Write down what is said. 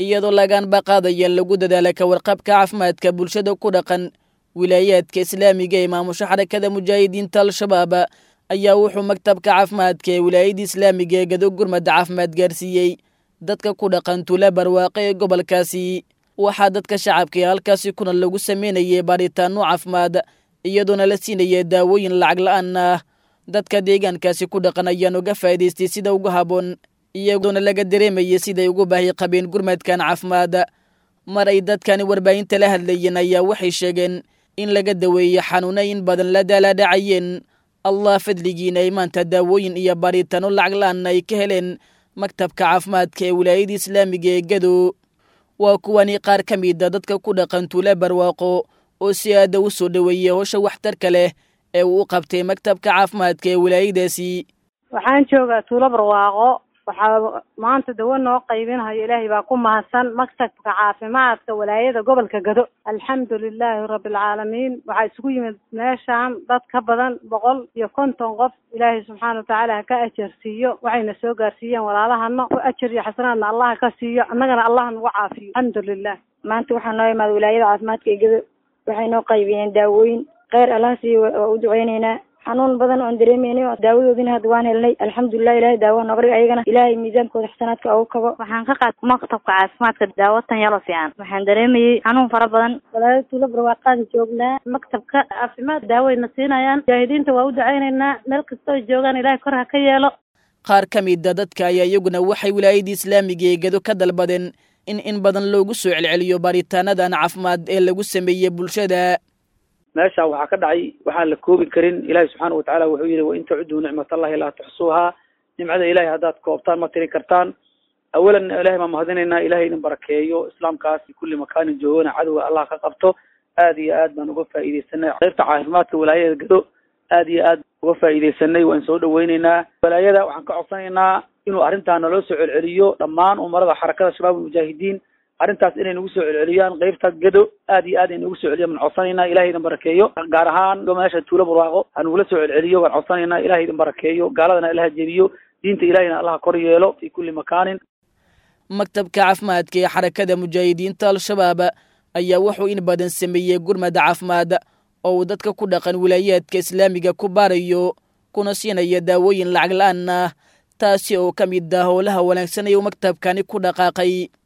iyadoo lagaanba qaadaya lagu dadaala ka warqabka caafimaadka bulshada ku dhaqan wilaayaadka islaamiga ee maamusha xarakada mujaahidiinta al-shabaab ayaa wuxuu maktabka caafimaadka ee wilaayada islaamiga ee gado gurmada caafimaad gaarsiiyey dadka ku dhaqan tuula barwaaqe ee gobolkaasi waxaa dadka shacabka ee halkaasi kuna lagu sameynayay baaritaano caafimaad iyadoona la siinaya daawooyin lacag la-aan ah dadka deegaankaasi ku dhaqan ayaan uga faa'idaystay sida ugu habboon iyadoona laga dareemayay siday ugu baahi qabeen gurmadkan caafimaad mar ay dadkani warbaahinta la hadlayeen ayaa waxay sheegeen in laga daweeyey xanuuna in badan la daalaadhacayeen allah fadligiina ay maanta daawooyin iyo baaritaano lacag la-aan ay ka heleen maktabka caafimaadka ee wilaayada islaamiga ee gado waa kuwani qaar ka mida dadka ku dhaqan tuula barwaaqo oo si aada u soo dhoweeyey howsha waxtarka leh ee uu u qabtay maktabka caafimaadka ee wilaayadaasi waxaan joogaa tuulo barwaaqo waxaa maanta dawo noo qaybinayo ilaahay baa ku mahadsan maktabka caafimaadka walaayada gobolka gado alxamdu lilaahi rabbilcaalamiin waxaa isugu yimid meeshaan dad ka badan boqol iyo konton qof ilaahay subxaana watacaala ha ka ajarsiiyo waxayna soo gaarsiiyeen walaalahana ku ajar iyo xasanaadna allah ka siiyo annagana allah nagu caafiyo alxamdu lilah maanta waxaa noo imaada wilaayada caafimaadka ee gado waxay noo qaybiyeen daawooyin kheyr allah siiyo waa u duceyneynaa xanuun badan oon dareemeynay oo daawadoodina hadda waan helnay alxamdulilah ilahay daawa nooga dhig ayagana ilaahay miisaankooda xasanaadka ugu kabo waxaan ka qaad maktabka caafimaadka daawatan yalo fiican waxaan dareemayey xanuun fara badan walaalo tuulo barwaaqaan joognaa maktabka caafimaad daawayna siinayaan mujaahidiinta waa u duceyneynaa meel kastoo joogaan ilahay kor ha ka yeelo qaar ka mida dadka ayaa iyaguna waxay wilaayadii islaamiga ee gado ka dalbadeen in in badan loogu soo celceliyo baaritaanadan caafimaad ee lagu sameeyey bulshada meesha waxaa ka dhacay waxaan la koobi karin ilahi subxaana watacaala wuxuu yihi wain tacuduu nicmat allahi laa tuxsuuhaa nimcada ilahay haddaad koobtaan ma tirin kartaan awalan ilahay baan mahadinaynaa ilahay idin barakeeyo islaamkaas kulli makaanin joogana cadowga allah ka qabto aad iyo aad baan uga faa'iideysanay qaybta caafimaadka walaayada gado aad iyo aad uga faa'iideysanay waan soo dhaweyneynaa walaayada waxaan ka codsanaynaa inuu arrintaa naloo soo celceliyo dhammaan umarada xarakada shabaab almujaahidiin arrintaas inay nagu soo celceliyaan qaybta gado aad iyo aad ay nagu soo celiyan waan codsanaynaa ilahay idin barakeeyo gaar ahaan meesha tuulo barwaaqo ha nagula soo celceliyo waan codsanaynaa ilahay idin barakeeyo gaaladana ilaha jebiyo diinta ilahayna allah kor yeelo fi kulli makaanin maktabka caafimaadka ee xarakada mujaahidiinta al-shabaab ayaa wuxuu in badan sameeyey gurmada caafimaad oo uu dadka ku dhaqan wilaayaadka islaamiga ku baarayo kuna siinaya daawooyin lacag la-aan ah taasi oo ka mid ah howlaha wanaagsan ayuu maktabkani ku dhaqaaqay